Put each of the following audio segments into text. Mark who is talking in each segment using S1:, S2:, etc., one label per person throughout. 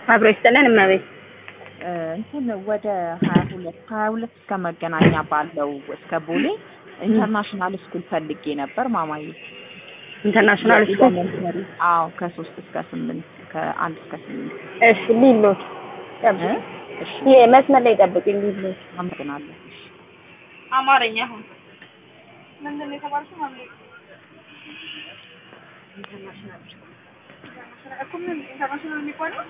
S1: አብሮ ይስጥልን እመቤት።
S2: እንትን ወደ ሀያ ሁለት ሀያ ሁለት እስከ መገናኛ ባለው እስከ ቦሌ ኢንተርናሽናል ስኩል ፈልጌ ነበር ማማዬ።
S1: ኢንተርናሽናል ስኩል
S2: ኤሌመንተሪ አዎ፣ ከሶስት እስከ ስምንት ከአንድ እስከ ስምንት
S1: እሺ፣ ሊሎት
S2: እ? እሺ
S1: ይሄ መስመር ላይ ጠብቁኝ። ሊሎት
S2: አመሰግናለሁ። እሺ
S3: አማርኛ አሁን ምንድን ነው የተባልሽው? ማለት እኮ ምን ኢንተርናሽናል የሚባለው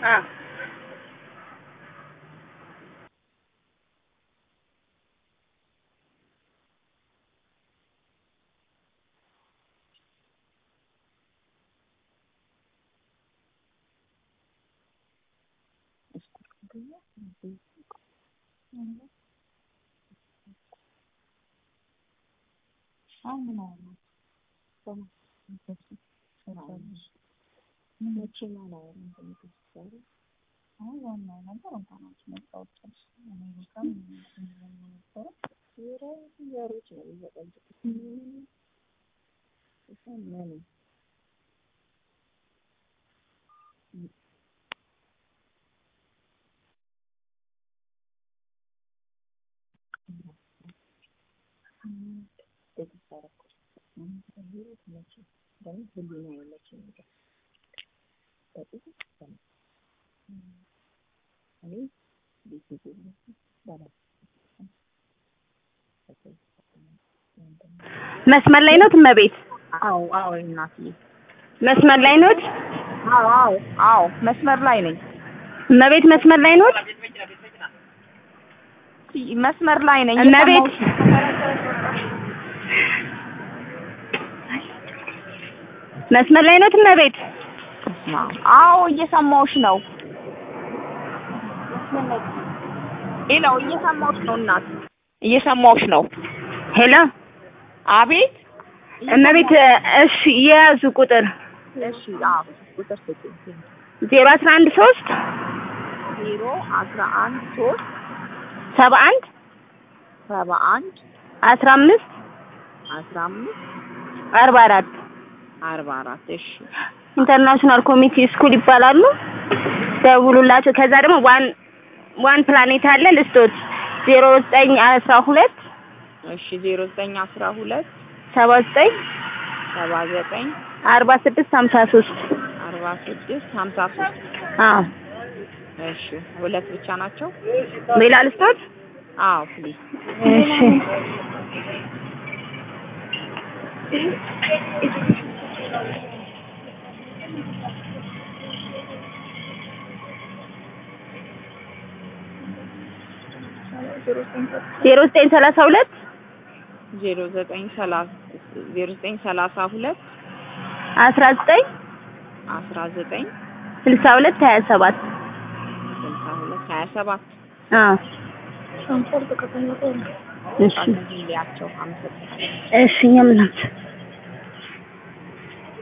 S1: መስመር ላይ ኖት እመቤት?
S2: አዎ አዎ እናትዬ
S1: መስመር ላይ ኖት?
S2: አዎ አዎ አዎ መስመር ላይ ነኝ።
S1: እመቤት መስመር ላይ ኖት?
S2: መስመር ላይ ነኝ።
S1: እመቤት መስመር ላይ ኖት እመቤት?
S2: አዎ እየሰማሁሽ ነው። ሄሎ እየሰማሁሽ ነው እናት እየሰማሁሽ ነው።
S1: ሄሎ
S2: አቤት
S1: እመቤት እሺ የያዙ ቁጥር
S2: እሺ አዎ ቁጥር ስጪኝ
S1: ዜሮ አስራ አንድ ሶስት
S2: ዜሮ አስራ አንድ ሶስት
S1: ሰባ አንድ
S2: ሰባ አንድ
S1: አስራ አምስት
S2: አስራ አምስት
S1: አርባ አራት
S2: አርባ አራት እሺ
S1: ኢንተርናሽናል ኮሚቴ ስኩል ይባላሉ። ደውሉላቸው። ከዛ ደግሞ ዋን ዋን ፕላኔት አለ ልስቶት ዜሮ ዘጠኝ አስራ ሁለት
S2: እሺ ዜሮ ዘጠኝ አስራ ሁለት
S1: ሰባ ዘጠኝ
S2: ሰባ ዘጠኝ
S1: አርባ ስድስት ሀምሳ ሶስት
S2: አርባ ስድስት ሀምሳ ሶስት
S1: አዎ
S2: እሺ ሁለት ብቻ ናቸው?
S1: ሌላ ልስቶት?
S2: አዎ ፕሊዝ
S1: እሺ ዜሮ ዘጠኝ ሰላሳ ሁለት
S2: ዜሮ ዘጠኝ ሰላሳ ዜሮ ዘጠኝ ሰላሳ ሁለት
S1: አስራ ዘጠኝ
S2: አስራ ዘጠኝ
S1: ስልሳ ሁለት ሀያ ሰባት
S2: ስልሳ ሁለት ሀያ ሰባት
S1: አዎ እሺ
S2: ሊያቸው አመሰግናለሁ።
S1: እሺ እኛም እናት